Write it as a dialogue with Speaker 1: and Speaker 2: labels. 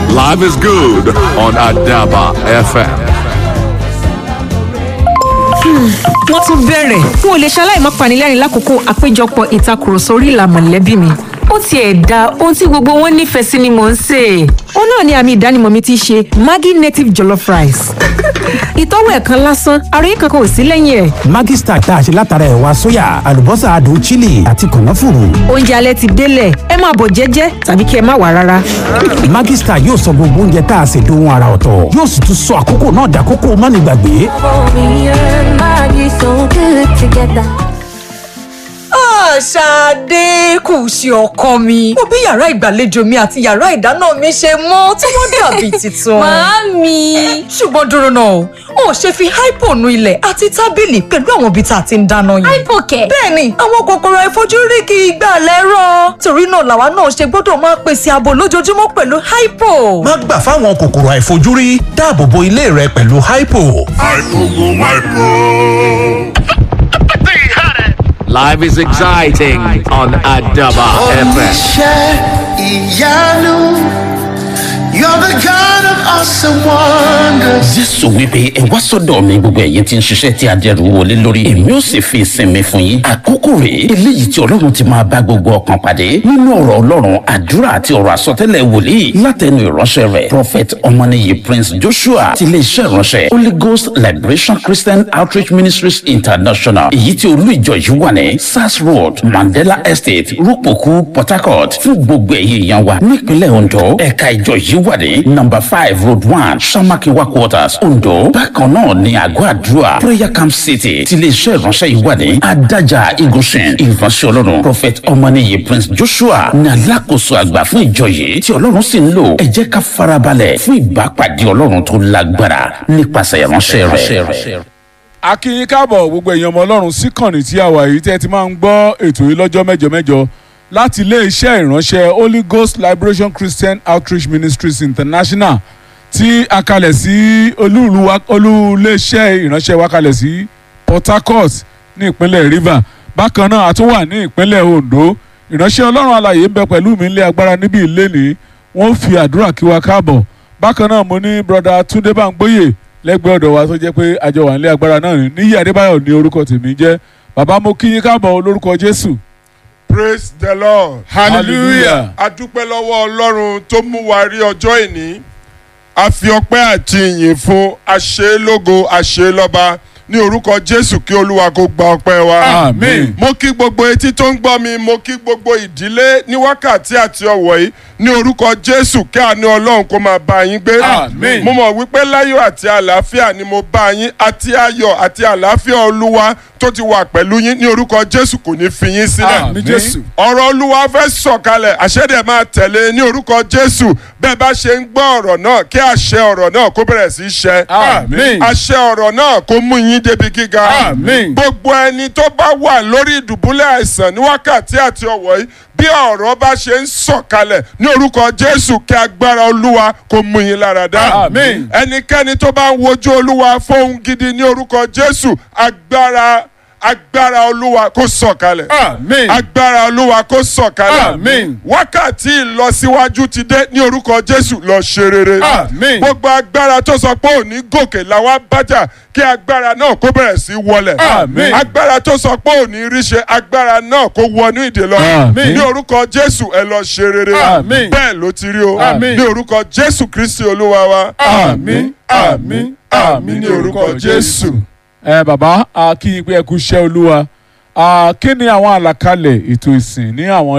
Speaker 1: Live is good on Adaba FM.
Speaker 2: wọ́n tún bẹ̀rẹ̀ n ò lè ṣaláì má panilẹ́rìn lákòókò àpéjọpọ̀ ìtakùrọ̀sọ orí ìlà mọ̀lẹ́bí mi ó tiẹ̀ da ohun tí gbogbo wọn nífẹ̀ẹ́ sí ni mò ń sè é ó náà ni àmì ìdánimọ̀ mi ti ṣe maggi native jollof rice ìtọ́wò ẹ̀kan lásán àròyé kankan ò sí lẹ́yìn ẹ̀
Speaker 3: Maggi Star tá a ṣe látara ẹ̀wà sóyà àlùbọ́sà adùn chili àti kànáfùrù.
Speaker 2: oúnjẹ alẹ́ ti délẹ̀ ẹ máa bọ̀ jẹ́jẹ́ tàbí kí ẹ má wà rárá
Speaker 3: Maggi Star yóò sọ gbogbo oúnjẹ tá a ṣe dohun ara ọ̀tọ̀ yóò sì tún sọ àkókò náà dàkókò mánigbàgbé.
Speaker 4: Me and Maggie so good together.
Speaker 5: Ṣadé kù ṣe ọkọ mi. Mo bí yàrá ìgbàlejò mi àti yàrá ìdáná mi ṣe mọ́ tí wọ́n dàbí tuntun.
Speaker 4: Màámi.
Speaker 5: Ṣùgbọ́n dúró náà o, ò ṣe fi hypo nu ilẹ̀ àti tábìlì pẹ̀lú àwọn ibi tá a ti ń dáná yẹn.
Speaker 4: Hypokẹ̀.
Speaker 5: Bẹ́ẹ̀ni, àwọn kòkòrò àìfojúrí kì í gbà lẹ́rọ̀. Torí náà làwa náà ṣe gbọ́dọ̀ máa pèsè ààbò lójoojúmọ́ pẹ̀lú hypo.
Speaker 6: má gbà fáwọn kòkòrò àìfojúrí dáàbò bo ilé rẹ pẹ̀lú hypo.
Speaker 1: Life is exciting on Adaba FM.
Speaker 7: Oníṣẹ́ ìyanu, you're the God of awesome wonders.
Speaker 8: jésù wípé ẹ wá sọ́dọ̀ mi gbogbo ẹ̀yin tí ń ṣiṣẹ́ tí adẹ́rù wọlé lórí èmi ó sì fi ìsinmi fún yín àkókò rèé eléyìí tí ọlọ́run ti máa bá gbogbo ọkàn pàdé nínú ọ̀rọ̀ ọlọ́run àdúrà àti ọ̀rọ̀ àsọtẹ́lẹ̀ wòlíì látẹnu ìránṣẹ́ rẹ̀ prophet ọmọnìyí prince joshua ti iléeṣẹ́ ìránṣẹ́ holy ghost liberation christian outreach ministries international èyí tí olú ìjọ yìí wà ní sars road mandela estate rúpòkú port harcourt fún gbogbo ẹ̀yin èèyàn wa nípínlẹ̀ ondo ẹ̀ka ìjọ yìí wà ní number five road one samakiwa quarters ondo bákan náà ní àgọ́ àdúrà prayer camp city ti iléeṣẹ́ ìránṣẹ́ yìí wà ní adájà igunṣin ìránṣẹ́ ọlọ́run prophet ọmọnìyí prince joshua ní alákòóso àgbà fún ìjọ yìí tí ọlọ́run sì ń lò ẹ jẹ́ ká farabalẹ̀ fún ìbápàdé ọlọ́run tó lágbára nípasẹ̀ ìránṣẹ́ rẹ̀.
Speaker 9: a kí yín káàbọ̀ gbogbo èèyàn ọmọ ọlọ́run sí kànnì tí a wà yìí tẹ́ ẹ ti máa ń gbọ́ ètò yìí lọ́jọ́ mẹ́jọ mẹ́jọ láti ilé-iṣẹ́ ìránṣẹ́ holy ghost liberation christian outreach ministries international tí a kalẹ̀ sí olúùlú wa- olú-ilé-iṣẹ́ ìránṣẹ́ wa kalẹ̀ sí port harcourt ní ìpínlẹ̀ rivers bákan náà a tún wà ní ìpínlẹ̀ ondo ìránṣẹ́ ọlọ́run alàyè ń bẹ pẹ̀lú mi ilé agbára níbi ìlénìí wọ́n fi àdúrà kí wa káàbọ̀ bákan náà mo ní broda túndé báńgbóyè lẹ́gbẹ̀ẹ́ ọ̀dọ̀ wa tó jẹ́ pé àjọ wà nílé agbára náà ní níyì adébáyọ̀ ní orúkọ tèmi jẹ́ bàbá mo kí yín káàbọ̀ olórúkọ jésù
Speaker 10: praise the lord
Speaker 9: Hallelujah.
Speaker 10: a dúpẹ́ lọ́wọ́ ọlọ́run tó mú wa rí ọjọ́ ìní a fi ọpẹ́ àti ìyìn fún àṣelógo àṣelọ́ba ní orúkọ jésù kí olúwa kó gba ọpẹ́ wa.
Speaker 9: Àmín.
Speaker 10: mo kí gbogbo etí tó ń gbọ́ mi mo kí gbogbo ìdílé ní wákàtí àti ọ̀wọ̀ yìí ní orúkọ jésù kí àánú ọlọ́run kó máa bá yín gbé.
Speaker 9: Àmín.
Speaker 10: mo mọ̀ wípé láyọ̀ àti àlàáfíà ni mo bá yín àti ayọ̀ àti àlàáfíà olúwa tó ti wà pẹ̀lú yín ní orúkọ jésù kò ní fi yín sílẹ̀
Speaker 9: Àmín Jésù.
Speaker 10: ọ̀rọ̀ olúwa fẹ́ sọ̀kalẹ̀ àṣẹ́dẹ̀ máa tẹ̀lé ní orúkọ jésù bẹ́ẹ̀ bá ṣe ń gbọ́ ọ̀rọ̀ náà kí àṣẹ ọ̀rọ̀ náà kó bẹ̀rẹ̀ sí í ṣẹ.
Speaker 9: Àmín.
Speaker 10: àṣẹ ọ̀rọ̀ náà kó mú yín débi gíga.
Speaker 9: Àmín.
Speaker 10: gbogbo ẹni tó bá wà lórí ìdùbúlẹ̀ àìsàn ní wákàtí àti ọ̀wọ̀ yìí bí ọ̀rọ̀ bá ṣe ń sọ̀kalẹ̀ ní orúkọ jésù kí agbára olúwa kó mú yín lára dá.
Speaker 9: Àmín.
Speaker 10: ẹnikẹ́ni tó bá ń wojú olúwa fóun gidi ní orúkọ jésù agbára agbára olúwa kó sọ̀kalẹ̀
Speaker 9: Àmín.
Speaker 10: agbára olúwa kó sọ̀kalẹ̀.
Speaker 9: Àmín.
Speaker 10: wákàtí ìlọsíwájú ti dé ní orúkọ jésù lọ ṣe rere.
Speaker 9: Àmín.
Speaker 10: gbogbo agbára tó sọ pé òní gòkè làwọn bájà kí agbára náà kó bẹ̀rẹ̀ sí wọlẹ̀.
Speaker 9: Àmín.
Speaker 10: agbára tó sọ pé òní ríṣe agbára náà kó wọnú ìdè lọ.
Speaker 9: Àmín.
Speaker 10: ní orúkọ jésù ẹ lọ ṣe rere.
Speaker 9: Àmín.
Speaker 10: bẹ́ẹ̀ ló ti rí o.
Speaker 9: Àmín.
Speaker 10: ní orúkọ jésù kristi olúwa wa.
Speaker 9: àmín àmín àmín ní orúkọ jésù. ẹ bàbá a kí yín pé ẹ kú iṣẹ́ olúwa a kí ni àwọn àlàkalẹ̀ ètò ìsìn ní àwọn